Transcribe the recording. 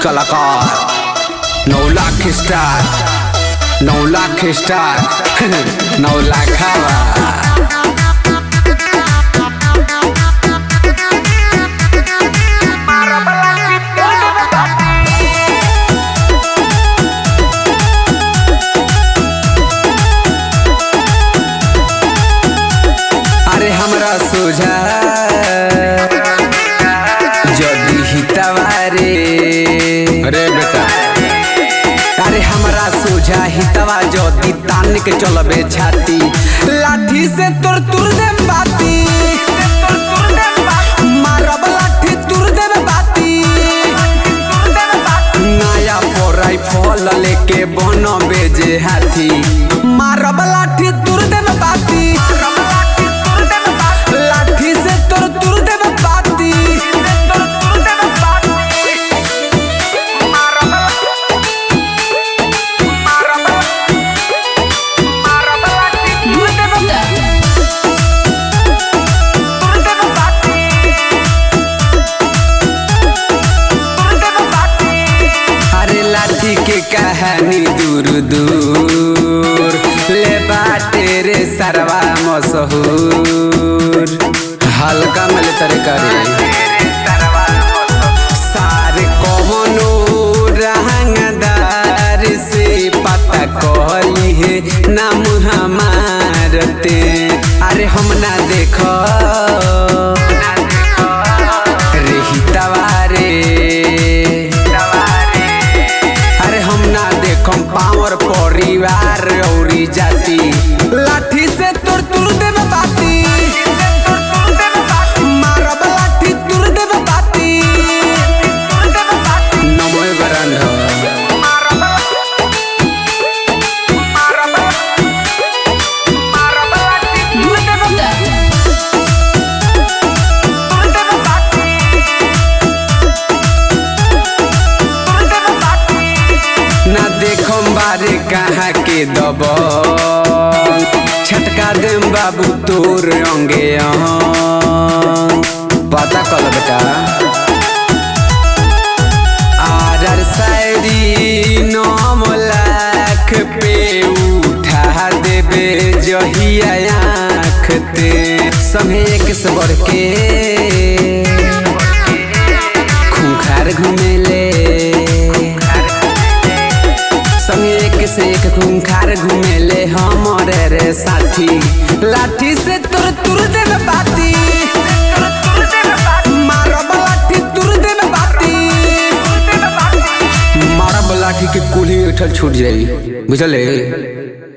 कलाकार नौ लाख स्टार नौ लाख स्टार नौ लाख अरे हमरा सोझा जदी हितवारे अरे बेटा अरे हमरा सोझा हितवा जदी तान के चलबे छाती लाठी से तोर तुर दे बाती मारब लाठी तुर देबे बाती नया पोराई फल लेके बन बेजे हाथी मारब लाठी तुर देबे बाती लाठी से तोर तुर देबे बाती अरे लाठी के कहानी दूर दूर ले बाटे रे सरवा मशहूर हल्का मिल तरे करे सारे कवनो रहंगदार से पता कहली है नाम हमारते अरे हम ना देख रे हितवारे अरे हम ना देखम पावर परिवार औरी जाति लाठी से तोर तुर देबे बाती मारब लाठी तुर देबे बाती नमो बरंध ना देखम बारे कहाँ के दब छटका देम बाबू तोर अंगे अहं। पता कल बेटा आर शायरी नौ लाख पे उठा देबे जहिया आँख ते संगे एक से बढ़ के खूंखार घुमेले संगे एक से एक खूंखार घुमेले हमरे रे साथी लाठी से तुर तुर देबे बाती मारब लाठी तुर देबे बाती मारब लाठी के कुल्ही उठल छूट जाई बुझले